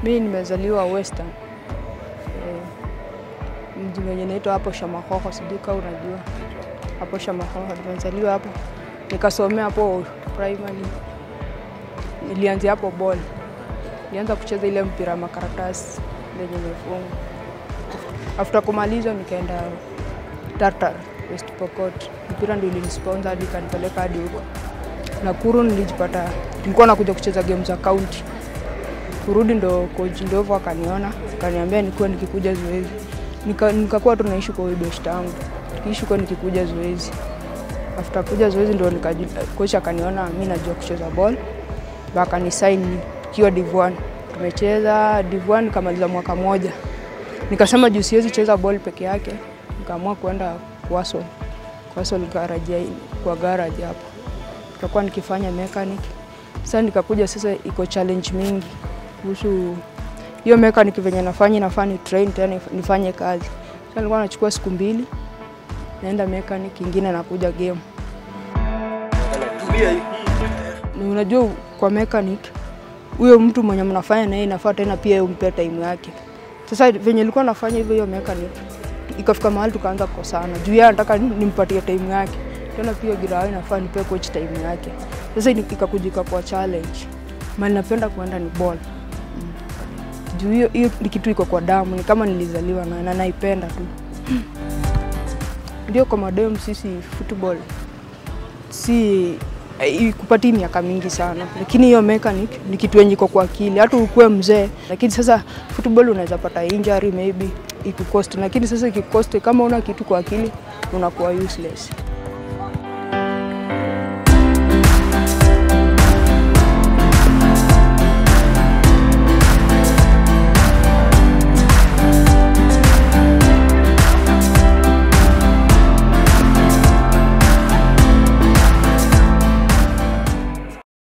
Mi nimezaliwa Western eh, mji wenye naitwa hapo Shamahoho, sijui kama unajua hapo Shamahoho. Nimezaliwa hapo nikasomea hapo primary, nilianzia hapo ball, nilianza kucheza ile mpira wa makaratasi lenye imefungwa. After kumaliza nikaenda Tartar West Pokot, mpira ndio ilinisponsor hadi kanipeleka hadi huko Nakuru. Nilijipata nilikuwa nakuja kucheza game za county kurudi ndo coach Ndovo akaniona akaniambia nikuwa nikikuja zoezi nika, nikakuwa tu naishi kwa huyu best yangu nikiishi kwa nikikuja zoezi after kuja zoezi ndo nikaju, coach akaniona mi najua kucheza ball ndo akanisign kiwa Div1 tumecheza Div1 nikamaliza mwaka moja nikasema juu siwezi cheza ball peke yake nikaamua kuenda Wasol Wasol garage kwa garage hapo tutakuwa nikifanya mechanic sasa nikakuja sasa iko challenge mingi kuhusu hiyo mechanic venye nafanya nafaa ni train tena nifanye kazi. Sasa nilikuwa nachukua siku mbili naenda mechanic, ingine nakuja game. Ni unajua kwa mechanic huyo mtu mwenye mnafanya naye inafaa tena pia umpe time yake. Sasa venye nilikuwa nafanya hivyo hiyo mechanic ikafika mahali tukaanza kukosana juu yeye anataka nimpatie time yake tena pia Girawa inafaa nipe coach time yake. Sasa ikakujika kwa challenge, mali napenda kuenda ni ball juu hiyo hiyo ni kitu iko kwa damu, ni kama nilizaliwa na, na naipenda tu. Ndio kwa madem sisi football si kupati miaka mingi sana, lakini hiyo mechanic ni kitu yenye iko kwa akili, hata ukuwe mzee. Lakini sasa football unaweza pata injury maybe ikukost, lakini sasa ikikost, kama una kitu kwa akili unakuwa useless.